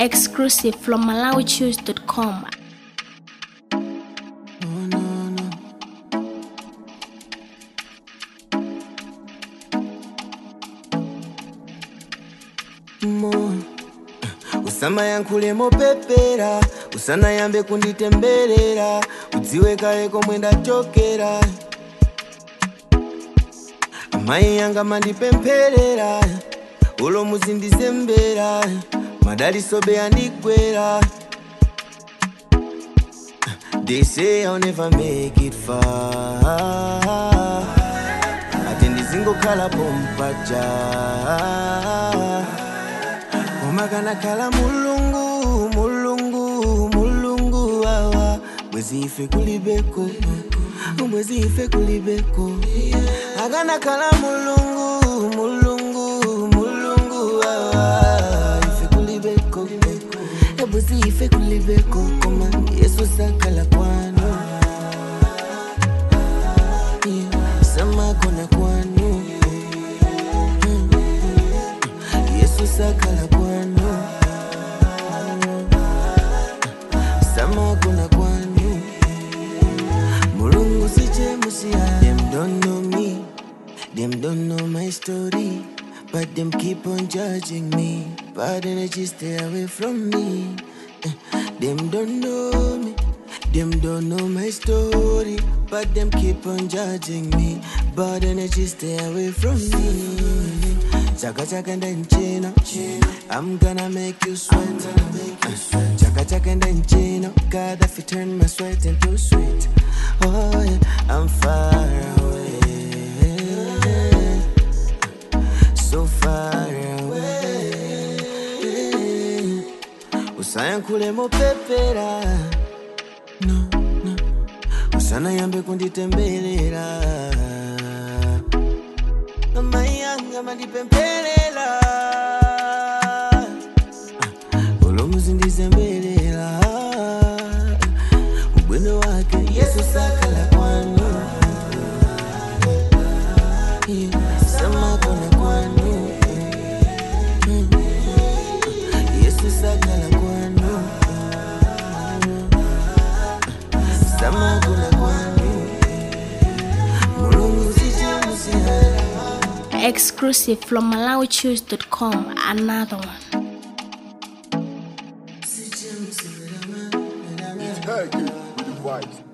Exclusive from MalawiChoose.com. mo usama yankhule mopepera usanayambe kunditemberera udziwe kale komwe ndachokera amayi yanga mandipempherera ulo muzindizembera madalisobe andigwera They say I'll never make it far ati ndizingokhala pompaja koma kanakhala mulungu mulungu mulungu wawa bwezi ife kulibeko bwezi ife kulibeko akanakhala mulungu mulungu mulungu wawa ife kulibeko bwezi ife kulibeko koma yesu sakhala kwanu Yeah, sama kona kwanu yesu sakhala kwanu sama kuna kwanu mulungu sichemusiya them don't know me them don't know my story but them keep on judging me bad energy stay away from me Eh, them don't know me them don't know my story but them keep on judging me bad energy stay away from me chaka chaka ndanchino i'm gonna make you sweat Uh, chaka chaka ndanchino god if you turn my sweat into sweet oh yeah i'm far away so far away usayankhule mopepera no, no. usanayambe kunditemberera amai yanga mandipempherera ulo muzindizemberera ubwino wake yesu sakhala kwanu Yeah, samakona kwanu yesu sakhala kwanu samakona kwanu mulungu sichemusiyana Exclusive from MalawiChoose.com. Another one. Hey, you with the vibes.